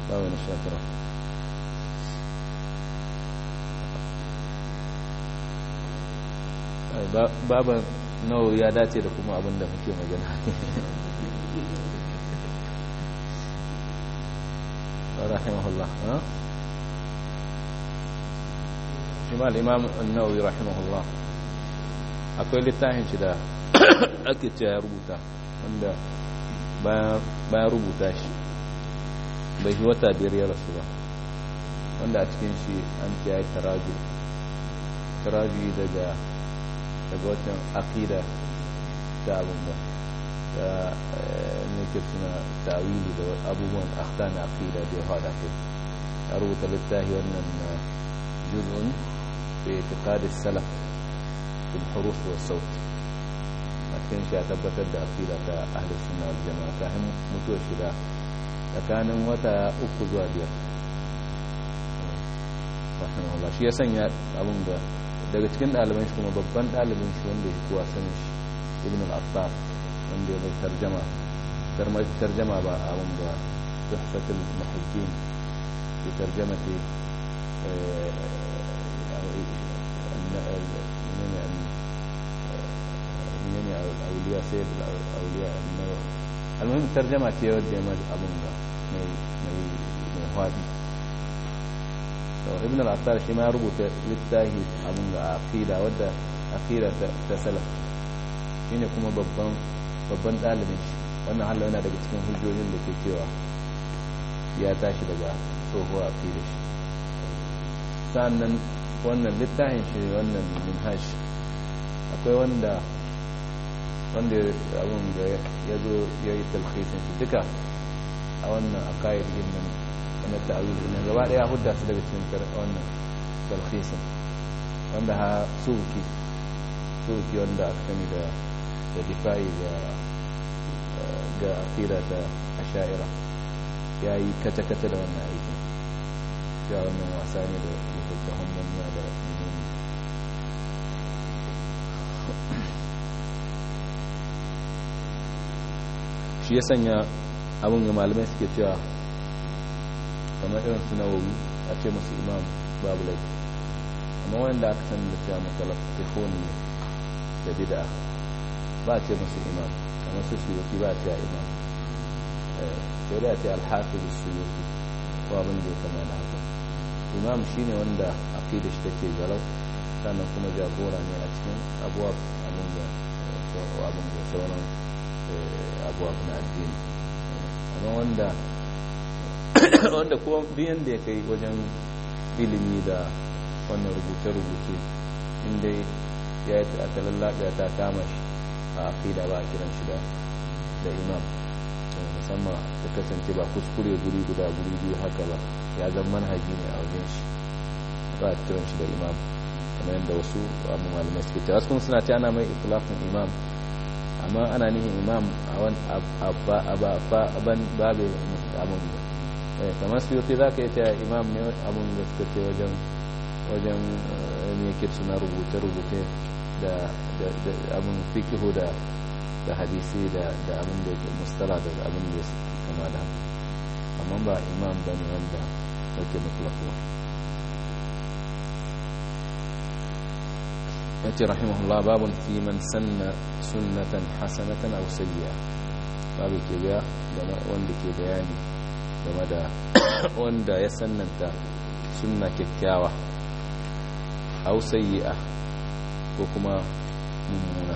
babu na sha tara babu nawa ya dace da kuma abin da muke magana rahimahullah shi ma al'imam annawi rahimahullah akwai littafin shi da ake ce ya rubuta wanda bayan rubuta shi bai yi wata biyar ya rasu ba wanda a cikin shi an ce ya yi taraju taraju daga daga watan akida ta abin ba da nake suna ta'wili da abubuwan akhta na akida da ya hada kai ya rubuta littafi wannan juz'un fi itiqad salaf fil huruf wa saut a cikin shi ya tabbatar da akida ta ahli sunna wal jama'a kafin mutuwa shida tsakanin wata uku zuwa biyar rahimahullah shi ya sanya abin da daga cikin ɗaliban shi kuma babban ɗalibin shi wanda ya kuwa sanin shi ibn al-attar wanda ya mai tarjama tarmar tarjama ba abin da tuhfatul muhajjin fi tarjamati منين أولياء سيد الأولياء النووي المهم ترجمة يودي أبن مي مي مي هادي ibn al-attar shi ma rubuta littafi abun da aqida wadda aqida ta salaf shine kuma babban babban dalibin shi wannan hallo yana daga cikin hujjojin da ke cewa ya tashi daga tsohuwa aqida shi sannan wannan littafin shi wannan minhaj akwai wanda wanda abun da ya zo ya yi talhisin shi duka a wannan aqaid nan na ta'awil ne gaba daya hudda su daga cikin wannan talhisin wanda ha suki suki wanda aka sani da da difa'i ga ga akira ta asha'ira ya yi kace-kace da wannan aikin ya wannan wasa ne da littattafan manya da ilimi shi ya sanya abin ga malamai suke cewa kamar irin su nawawi a ce musu imam babu laifi amma wanda aka san da cewa matalafifon ne da bida ba a ce musu imam kamar su suyuki ba a ce imam sai da a ce alhafiz suyuki ko abin da ya kama da haka imam shine wanda aqida shi take garau sannan kuma jagora ne a cikin abuwa abin da abin da sauran abuwa na addini amma wanda wanda ko biyan da ya kai wajen ilimi da wannan rubuce-rubuce inda ya yi a talallaɗa ta kama shi a aqida ba a kiran shi da imam musamman ta kasance ba kuskure guri guda guri biyu haka ba ya zama manhaji ne a wajen shi ba a kiran shi da imam kamar yadda wasu abu malamai suke cewa wasu suna ce ana mai itilafin imam amma ana nihin imam a ban babe abin kamar su yau za ka yi ta imam ne abin da suka ce wajen wajen ne ke suna rubuce-rubuce da abin fikihu da da hadisi da abin da ke mustala da abin da kama da amma ba imam ba ne wanda wake mutlakuwa ya ce rahimahullah babun fi man sanna sunnatan hasanatan aw sayyi'a babu ke ga wanda ke bayani game da wanda ya sannanta sunna kyakkyawa aw sayyi'a ko kuma mummuna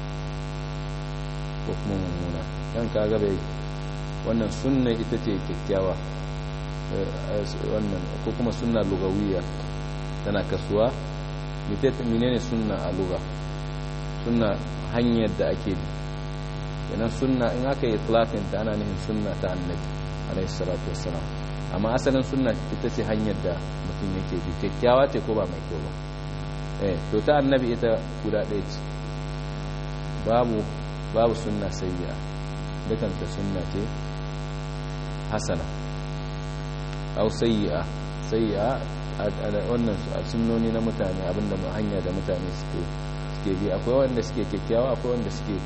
ko kuma mummuna yan kaga bai wannan sunna ita ce kyakkyawa wannan ko kuma sunna lugawiya tana kasuwa menene sunna a luga sunna hanyar da ake bi kenan sunna in aka yi tlafin ta ana nufin sunna ta annabi alaihi salatu wassalam amma asalin sunna ita ce hanyar da mutum yake bi kyakkyawa ce ko ba mai kyau ba eh to ta annabi ita guda ɗaya ce babu babu sunna sayya dukanta sunna ce hasana au sayya sayya wannan sunnoni na mutane abinda hanya da mutane suke suke bi akwai wanda suke kyakkyawa akwai wanda suke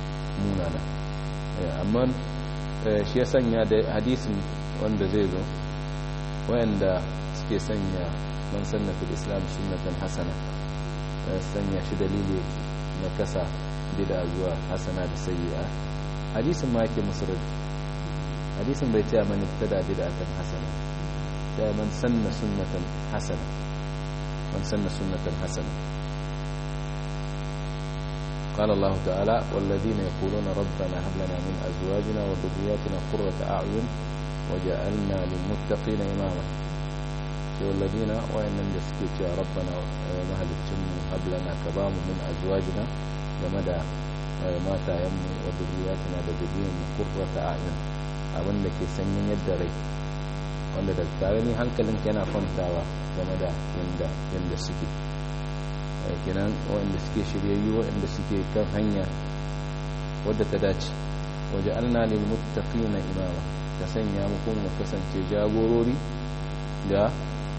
munana amma shi ya sanya da hadisin wanda zai zo wayanda suke sanya man sanna fil islam sunnatan hasana sanya shi dalili na kasa bid'a zuwa hasana da sayyi'a hadisin ma yake musu raddi hadisin bai taya man ibtada bid'atan hasana ya man sanna sunnatan hasana man sanna sunnatan hasana قال الله تعالى والذين يقولون ربنا هب لنا من أزواجنا وذرياتنا قرة أعين وجعلنا للمتقين إماما والذين وإن نسكت يا ربنا مهل الجن هب لنا كبام من أزواجنا لمدى mata yammu wa zuriyatuna da zuriyar mu qurrata a'yun abin da ke sanyin yadda rai wanda da tare ni hankalin yana kwantawa game da yanda yanda suke kenan wanda suke shiryayyu wanda suke kan hanya wadda ta dace waje alna lil muttaqina imama ka sanya mu kuma mu kasance jagorori ga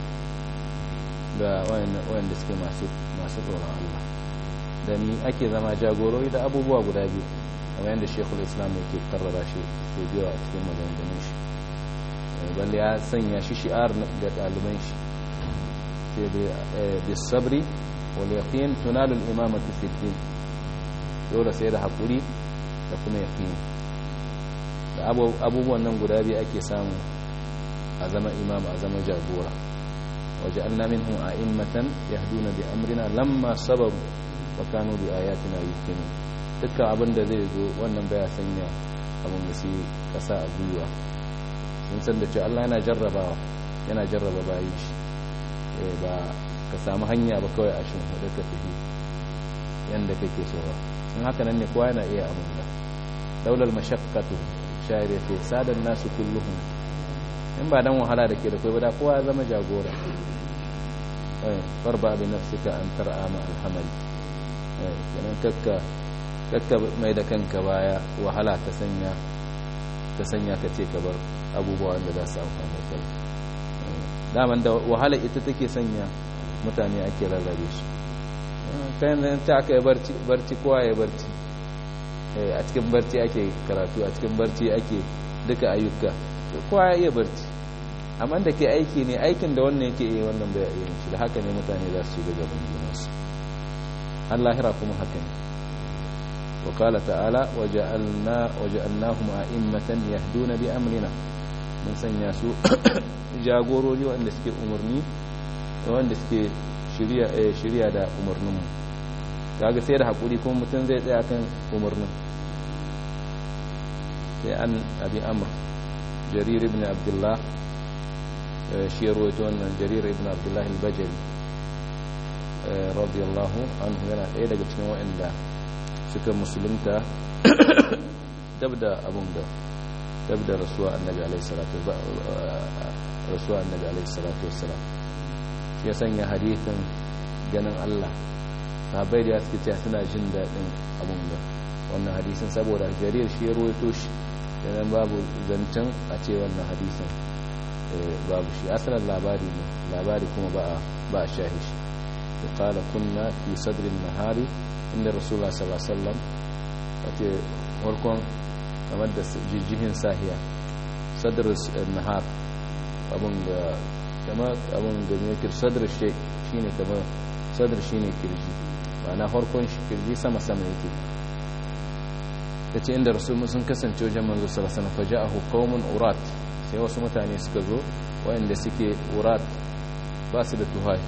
ga wanda suke masu masu tsoron Allah da ni ake zama jagorori da abubuwa guda biyu kamar yadda shekul islam yake karrara shi so biyu a cikin maganganun shi balle ya sanya shi shi'ar ga ɗaliban shi ce da sabri wal yaqin tunalu al imamatu fi din dole sai da hakuri da kuma yaqin da abubuwan nan guda biyu ake samu a zama imam a zama jagora وجعلنا منهم أئمة يهدون بأمرنا لما صبروا وكانوا بآياتنا يؤمنون dukkan abin da zai zo wannan baya sanya abin da su kasa a gwiwa sun san da ce Allah yana jarrabawa yana jarraba bayi shi ba ka samu hanya ba kawai a shin hudu ka tafi yadda kake so ba in haka nan ne kowa yana iya abin da daular mashakkatu shayar ya ce sadan nasu kulluhun in ba dan wahala da ke da kai ba da kowa ya zama jagora farba bi nafsika an tar'a ma alhamali kenan kakka kakka mai da kanka baya wahala ta sanya ta sanya ka ce ka bar abubuwa wanda za su amfani kai daman da wahala ita take sanya mutane ake rarrabe shi kayan da ta aka yi barci barci kowa ya barci a cikin barci ake karatu a cikin barci ake duka ayyuka kowa ya iya barci amma da ke aiki ne aikin da wannan yake iya wannan bai iya shi da haka ne mutane za su ci gaban junansu an lahira kuma haka ne wa kala ta'ala waja'alnahum a'immatan yahduna bi amrina mun sanya su jagorori wanda suke umarni wanda suke shirya shirya da umarninmu kaga sai da hakuri kuma mutum zai tsaya kan umarnin sai an abi amr jarir ibn abdullah shi ya rawaito wannan jarir ibn abdullah al-bajali radiyallahu anhu yana ɗaya daga cikin waɗanda suka musulunta dab da abun da dab da rasuwa annabi alaihi salatu rasuwa annabi alaihi salatu wassalam shi ya sanya hadithin ganin Allah sahabbai da suke cewa suna jin daɗin abun da wannan hadisin saboda jarir shi ya rawaito shi yanan babu zancen a ce wannan hadisin babu shi asalin labari ne labari kuma ba a shahi shi da kala kunna fi sadrin nahari inda rasulullah sallallahu alaihi wasallam wace farkon kamar da jijjihin sahiya sadr nahar abun da kama abun da ne kir sadr shi shine kamar sadr shine kirji ma'ana farkon shi kirji sama sama yake ta ce inda rasul sun kasance wajen manzo sallallahu alaihi wasallam faja'ahu qaumun urat sai wasu mutane suka zo wayanda suke urat ba su da tuhai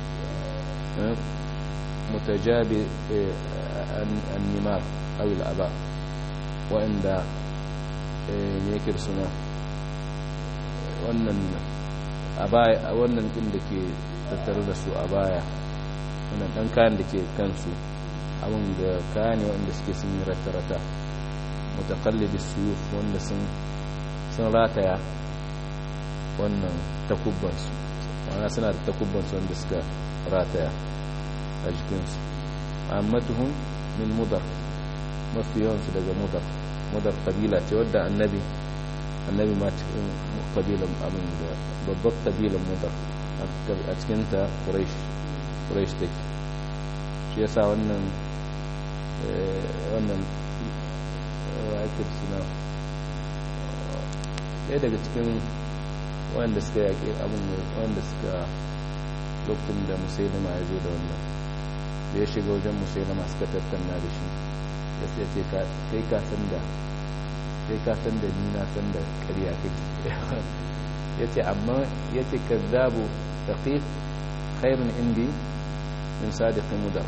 mutajabi an-nimar aw al-aba wayanda ne yake suna wannan abaya wannan din da ke tattare da su a baya wannan dan kayan da ke kansu abin da kaya ne wanda suke sun yi rata-rata mutakallidi suyuf wanda sun rataya wannan takubbansu wana suna da takubbansu wanda suka rataya a jikinsu ammatuhun min mudar mafi yawansu daga mudar mudar kabila ce wadda annabi annabi ma cikin kabilan abin da babbar kabilan mudar a cikinta quraish take shi yasa wannan wannan wakil suna ɗaya daga cikin wanda suka yaƙi abin wanda suka lokacin da musailama ya zo da wannan da ya shiga wajen musailama suka tattauna da shi ya ce kai ka san da kai ka san da ni na san da ƙarya kake ya ce amma ya ce ka zabu taƙif khairun indi min sadiqin mudar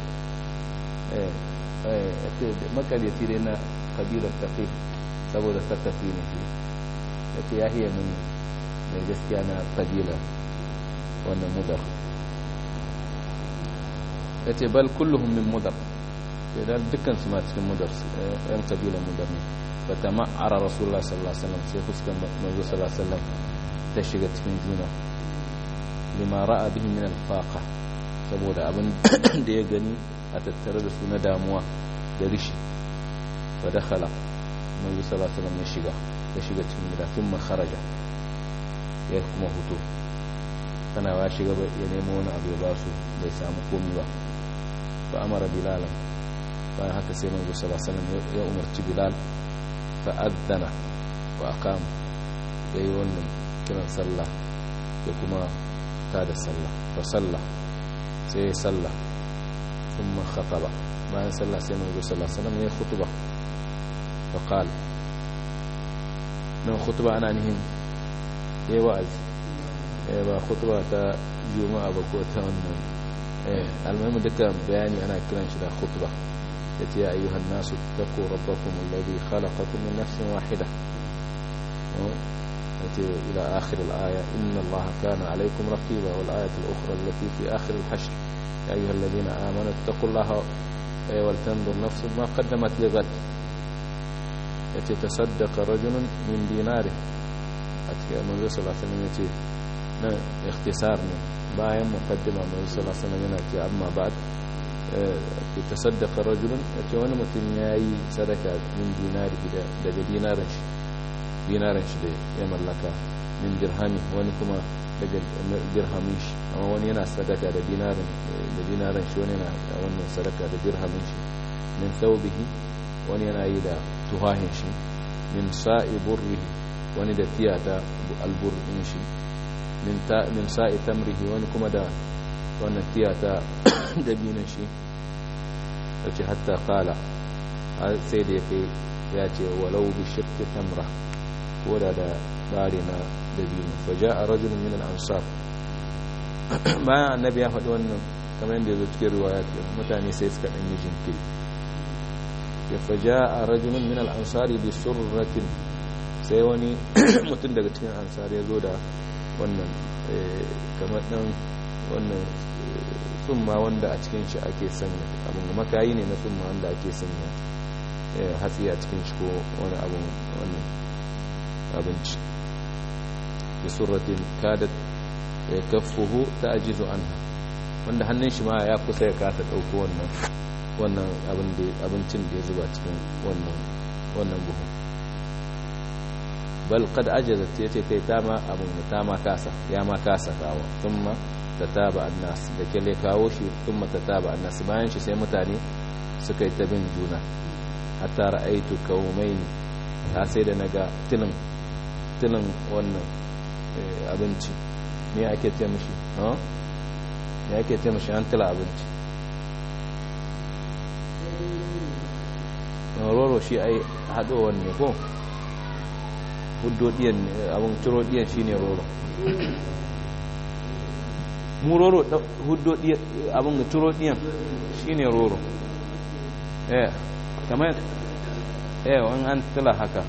makaryaci dai na kabilar taƙif saboda sakafi ne shi ya ce ya hiya mini mai gaskiya na kabila wannan mudar ya ce bal kulluhum min mudar sai da dukkan su ma cikin mudar yan kabilan mudar ne ba ta ma'ara rasulullah sallallahu alaihi wasallam sai fuskan manzo sallallahu alaihi wasallam ta shiga cikin juna lima ra'a bihi min al-faqa saboda abin da ya gani a tattare da su na damuwa da rishi fa dakhala manzo sallallahu alaihi wasallam ya shiga ya shiga cikin gida thumma kharaja ya kuma hutu tana ya shiga ya nemo wani abu ya ba su bai samu komi ba fa amara bilalan bayan haka sai manzo sallallahu alaihi wasallam ya umarci bilal fa adana wa aqam yayi wannan kiran sallah ya kuma ta da sallah fa sallah sai ya sallah thumma khataba bayan sallah sai manzo sallallahu alaihi wasallam ya khutba fa qala nan khutba ana nihin yayi wa'azi eh ba khutba ta juma'a ba ko ta wannan eh almuhimmi duka bayani ana kiran shi da khutba yace ya ayyuhan nasu taqu rabbakum alladhi khalaqakum min nafsin wahida yace ila akhir al-aya inna allaha kana alaykum raqiba wal ayatu al-ukhra allati fi akhir al-hashr ya ayyuha alladhina amanu taqullaha wal tanzur nafsun ma qaddamat lighad yace tasaddaqa rajulun min dinari a cikin manzo sallallahu alaihi wasallam yace na ikhtisar ne bayan muqaddima manzo sallallahu alaihi wasallam yana ce amma ba'd ki tasaddaqa rajulun yace wani mutum yayi sadaka min dinari daga dinarin shi dinarin shi da ya mallaka min dirhami wani kuma daga dirhamin shi amma wani yana sadaka da dinarin da dinarin shi wani yana wannan sadaka da dirhamin shi min thawbihi wani yana yi da tuhahin shi min sa'i burrihi wani da tiyata alburrin shi min sa'i tamrihi wani kuma da wannan tiyata dabinan shi da ce hatta kala sai da ya kai ya ce walau bi shakki tamra ko da da bari na dabino faja a rajulun min al'ansar bayan annabi ya faɗi wannan kamar yadda ya zo cikin riwaya mutane sai suka ɗanyi jinkiri ya faja a rajulun min al'ansari bi surratin sai wani mutum daga cikin ansar ya zo da wannan kamar dan wannan tsumma wanda a cikin shi ake sanya abin da makayi ne na tsumma wanda ake sanya hatsi a cikin shi ko wani abin wannan abinci da surratin kadat ya kafuhu ta ajizu an wanda hannun shi ma ya kusa ya kata ɗauko wannan wannan abincin da ya zuba cikin wannan buhu bal kad ajazat yace kai ta ma abun ta ma kasa ya ma kasa kawo thumma tataba annas da kele kawo shi thumma tataba annas bayan shi sai mutane suka yi ta bin juna hatta ra'aitu kaumaini ta sai da naga tilin tilin wannan abinci me ake ce mishi ha me ake ce mishi an tila abinci roro shi ai haɗowar ne ko huddodiyan abin turodiyan shi ne roro mu roro huddodiyan abin turodiyan shi ne roro eh kamar eh wani an tila haka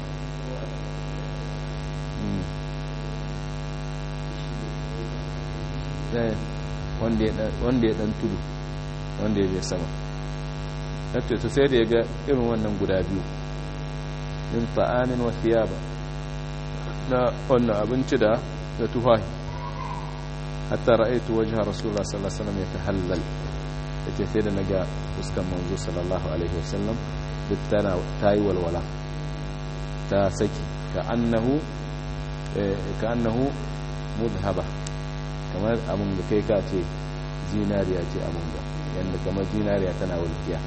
wanda ya dan tudu wanda ya bai sama to sai da ya ga irin wannan guda biyu min ta'amin wa thiyaba na wannan abinci da da tufahi hatta ra'aytu wajha rasulullah sallallahu alaihi wasallam yatahallal yace sai da naga fuskan manzo sallallahu alaihi wasallam duk tana tayi walwala ta saki ka annahu ka annahu mudhaba kamar abun da kai ka ce zinariya ce abun da yanda kamar zinariya tana walkiya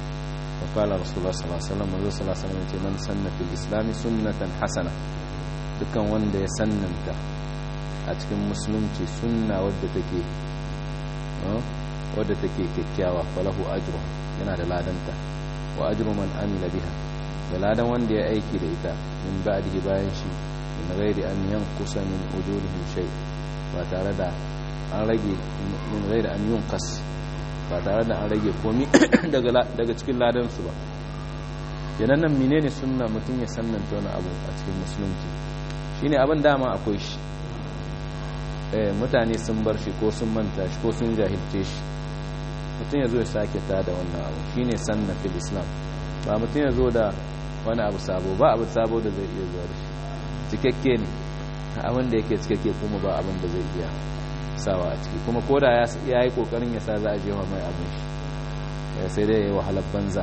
فقال رسول الله صلى الله عليه وسلم منذ صلى الله عليه وسلم من سن في الإسلام سنة حسنة dukkan wanda ya sannanta a cikin musulunci sunna wadda take wadda take kyakkyawa falahu ajru yana da ladanta wa ajru man amila biha da ladan wanda ya aiki da ita min ba'dihi bayan shi min ghairi an yanqusa min ujurihim shay ba tare da an rage min ghairi an yunqas ba tare da an rage komi daga daga cikin ladan su ba kenan nan menene sunna mutum ya sannanta wani abu a cikin musulunci shine abin dama akwai shi eh mutane sun bar shi ko sun manta shi ko sun jahilce shi mutum ya zo ya sake ta da wannan abu shine sanna fil islam ba mutum ya zo da wani abu sabo ba abu sabo da zai iya zuwa da shi cikakke ne abin da yake cikakke kuma ba abin da zai iya sawa a ciki kuma koda ya yi kokarin ya sa za a jewa mai abin shi sai dai ya yi wahalar banza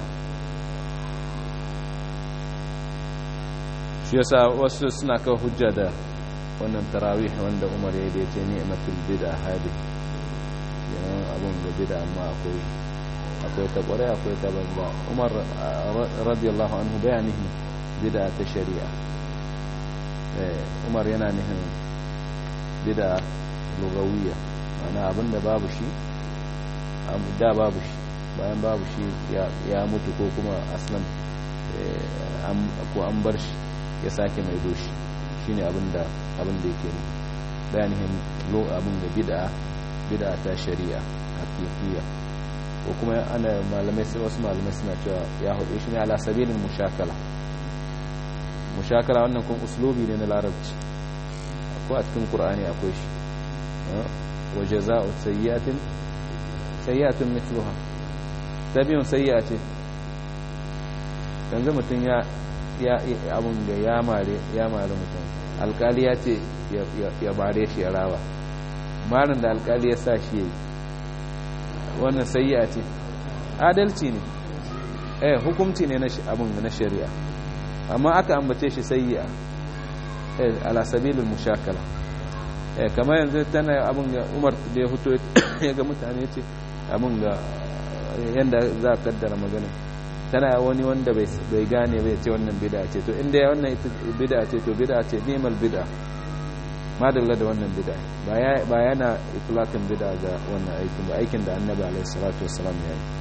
shi yasa wasu suna kawo hujja da wannan tarawih wanda umar ya da ce ni'matul bid'a hadi yanan abun da bid'a amma akwai akwai ta kware akwai ta banza umar radiyallahu anhu bayanihi bid'a ta shari'a umar yana nihin bid'a lugawiyya ma'ana abinda babu shi da babu shi bayan babu shi ya mutu ko kuma aslan ko an bar shi ya sake mai doshi shine abinda abinda yake ne bayanihin lo abin da bid'a bid'a ta shari'a haqiqiyya ko kuma ana malamai sai wasu malamai suna cewa ya hudu shi ne ala sabilin mushakala mushakala wannan kun uslubi ne na larabci akwai a cikin qur'ani akwai shi wa jazaa'u sayyi'atin sayyi'atun mithluha tabiyun sayyi'a ce yanzu mutum ya ya abun da ya mare ya mare mutum alkali ya ce ya bare shi ya rawa marin da alkali ya sa shi yayi wannan sayyi'a ce adalci ne eh hukunci ne na abun na shari'a amma aka ambace shi sayyi'a eh ala sabilil mushakala eh kamar yanzu tana abun ga Umar da ya fito ya ga mutane ce abun ga yanda za ka kaddara magana tana wani wanda bai gane bai ce wannan bid'a ce to inda wannan bid'a ce to bid'a ce nimal bid'a madalla da wannan bid'a ba yana itlaqin bid'a ga wannan aikin ba aikin da annabi alaihi salatu wassalam ya yi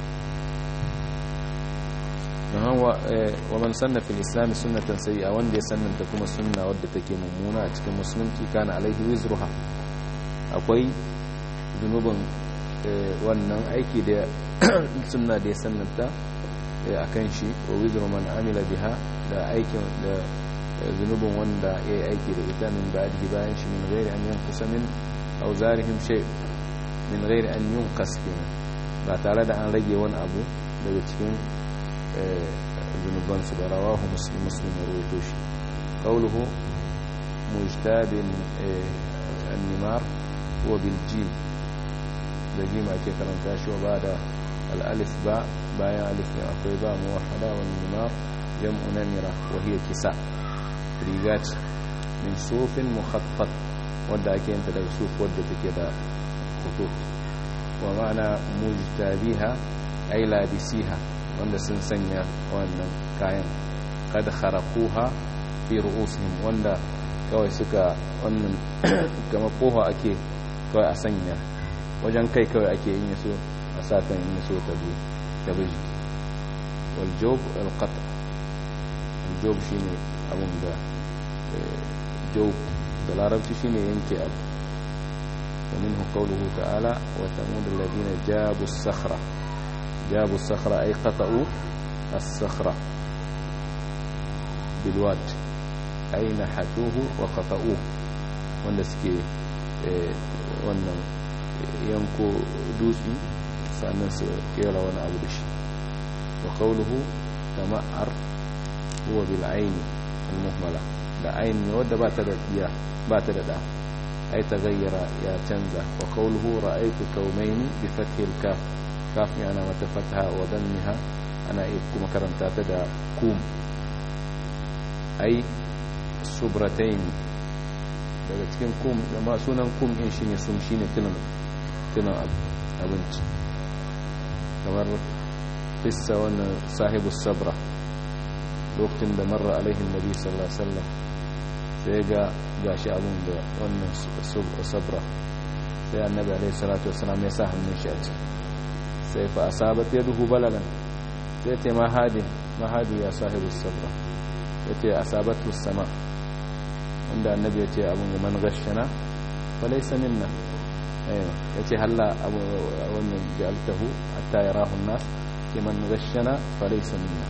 nahan wa man sanna fil islam sunnatan sayyi'a wanda ya sannanta kuma sunna wadda take mummuna a cikin musulunci kana alaihi wizruha akwai zunubin wannan aiki da sunna da ya sannanta a kan shi wa wizru man amila biha da aikin da zunubin wanda ya yi aiki da ita min ba'di bayan shi min ghairi an yankusa min auzarihim shay min ghairi an yunqas kenan ba tare da an rage wani abu daga cikin zunuban su da rawahu muslim muslim ya rawaito shi qawluhu mujtabin an-nimar wa bil jim da jim ake karanta shi wa bada al-alif ba bayan alif ne akwai ba muwahhada wa nimar jam'u namira wa hiya kisa riga ce min sufin mukhaffat wadda ake yanta daga suf wadda take da khutut wa ma'ana mujtabiha ay labisiha wanda sun sanya wannan kayan kad kharaquha fi ru'usihim wanda kawai suka wannan kama koha ake kawai a sanya wajen kai kawai ake yin yaso a satan yin yaso ta bi ta bi wal job al qat al job shine abun da job da larabci shine yanke abu ومنه قوله تعالى وثمود الذين جابوا الصخرة جابوا الصخرة أي قطعوا الصخرة بالواد أي نحتوه وقطعوه wanda suke wannan yanko dutse sannan su kera wani abu da shi wa qawluhu tama'ar huwa bil aini al muhmala da aini wadda ba ta da iya ba ta da da ay taghayyara ya canza wa qawluhu ra'aytu kawmayn bi fathi al kaf kaf yana mata fatha wa dammiha ana iya kuma karanta ta da kum ay subratayn daga cikin kum ma sunan kum din shine sum shine tunan tunan abinci kamar qissa wannan sahibu sabra lokacin da marra alaihi nabi sallallahu alaihi wasallam sai ga gashi abun da wannan sabra sai annabi alaihi salatu wasalam ya sa hannun shi a ciki sai fa asabat yaduhu balalan sai ta mahadi mahadi ya sahibu sabra ya ce asabatu sama wanda annabi ya ce abun da man gashana fa laysa minna ya ce halla abu wannan ja'altahu hatta yarahu an-nas liman gashana fa laysa minna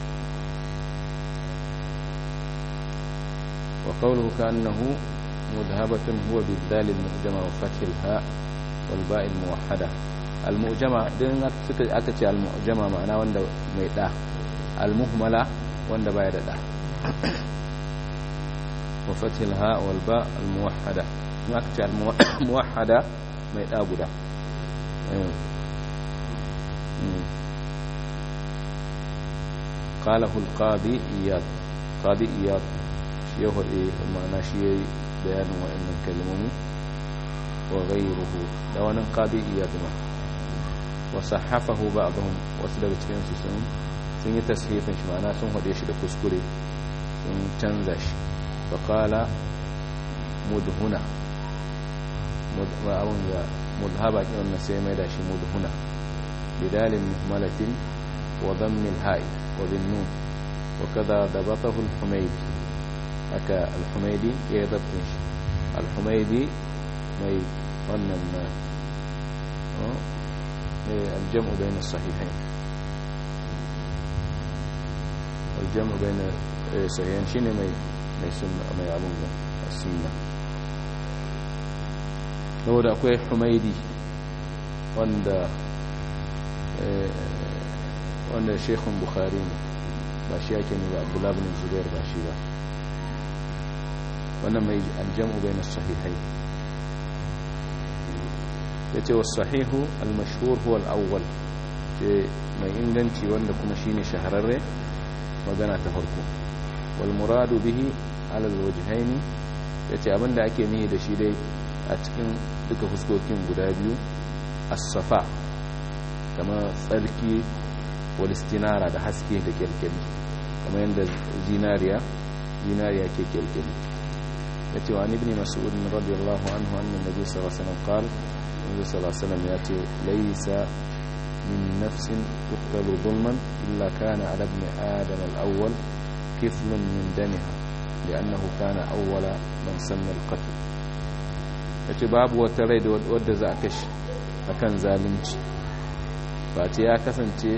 وقوله كأنه مذهبة هو بالذال المعجمة وفتح الهاء والباء الموحدة المعجمة دين أكتش المعجمة معناه وند ميدا المهملة وند بايدا وفتح الهاء والباء الموحدة أكتش الموحدة ميدا بدا قاله القاضي إياد قاضي إياد ya haɗe ma'ana shi ya yi bayanin wa'annan kalmomi wa gairuhu da wani ƙadi iya zama wasu hafahu ba a bahun wasu daga cikinsu sun yi tasirifin shi ma'ana sun haɗe shi da kuskure sun canza shi faƙala mudhuna ma'abun da mudhaba ƙi wannan sai mai da shi mudhuna bidalin muhmalatin wa zammil ha'i wa bin nun وكذا ضبطه الحميدي haka alhumaidi ya yi zaɓin shi alhumaidi mai wannan na aljam'u bai na sahihain aljam'u bai na sahihain shi ne mai abin da sunna saboda akwai humaidi wanda wanda shekhun bukhari ne ba shi ake ne ba abdullahi bin zubair ba shi ba wannan mai aljamu bai na sahihai ya ce wasu sahihu almashhur huwa al'awwal ce mai inganci wanda kuma shine shahararre magana ta farko wal muradu bihi alal wajhaini ya ce abinda ake nihi da shi dai a cikin duka fuskokin guda biyu as-safa kama tsarki wal istinara da haske da kyalkyali kamar yadda zinariya zinariya ke kyalkyali يأتي عن ابن مسعود رضي الله عنه أن النبي صلى الله عليه وسلم قال النبي صلى الله عليه وسلم يأتي ليس من نفس تقتل ظلما إلا كان على ابن آدم الأول كفل من دمها لأنه كان أول من سن القتل yace babu wata rai da wadda za a kashe akan zalunci ba ce ya kasance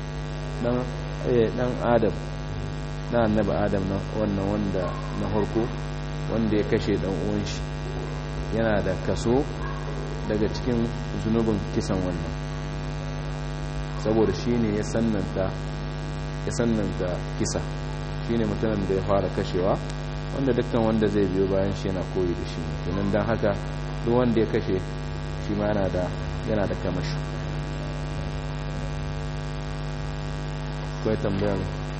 dan adam na annabi adam na wannan wanda na harko wanda ya kashe dan uwan shi yana da kaso daga cikin zunubin kisan wannan saboda shine ya sannanta ya sannanta kisa shine mutumin da ya fara kashewa wanda dukkan wanda zai biyo bayan shi yana koyi da shi kenan dan haka duk wanda ya kashe shi ma yana da yana da kamashi akwai tambayar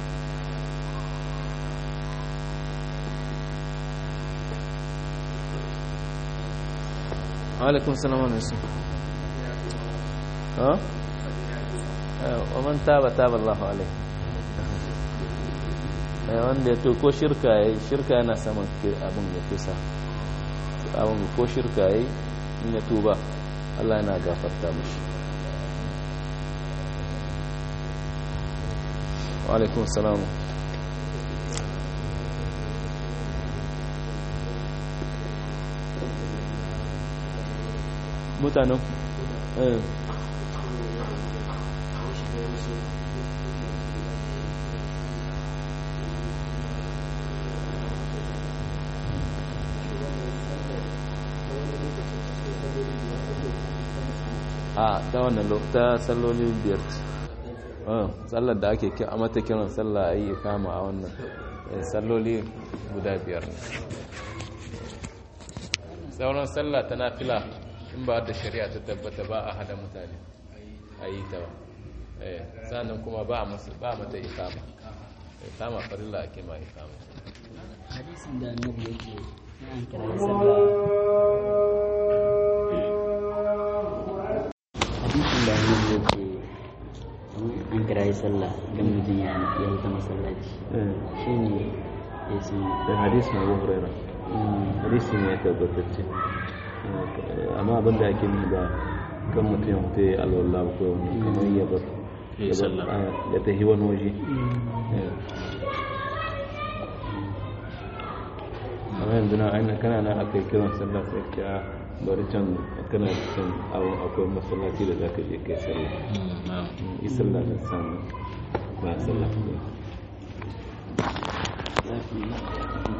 عليكم السلام عليكم ها ومن تاب تاب الله عليه wanda ya to ko shirka ya shirka yana saman abin ya kisa abin ko shirka ya in ya tuba Allah yana gafarta mashi wa alaikun salamu mutanen a ta wannan ta sallolin biyar sallar da ake a mata kiran sallah a yi kama a wannan salloli guda biyar sauran sallah ta nafila in ba da shari'a ta tabbata ba a hada mutane a yi ta ba sannan kuma ba mata ikama ikama farilla ake ma ikama hadisin da annabi yake na an kira sallah hadisin da annabi yake an kira sallah idan mutum ya yi ta masallaci shine ya sun da hadisi na abu huraira hadisi ne ya tabbatacce amma abin da ake nuna ba kan mutum ya mutu ya alwallah ko kamar ya bar Ya yi sallah. ya tafi wani waje amma yanzu na aina kana na aka yi kiran sallah sai ka a bari can kana can awon akwai masallaci da za ka je kai sallah yi sallah da samu ba sallah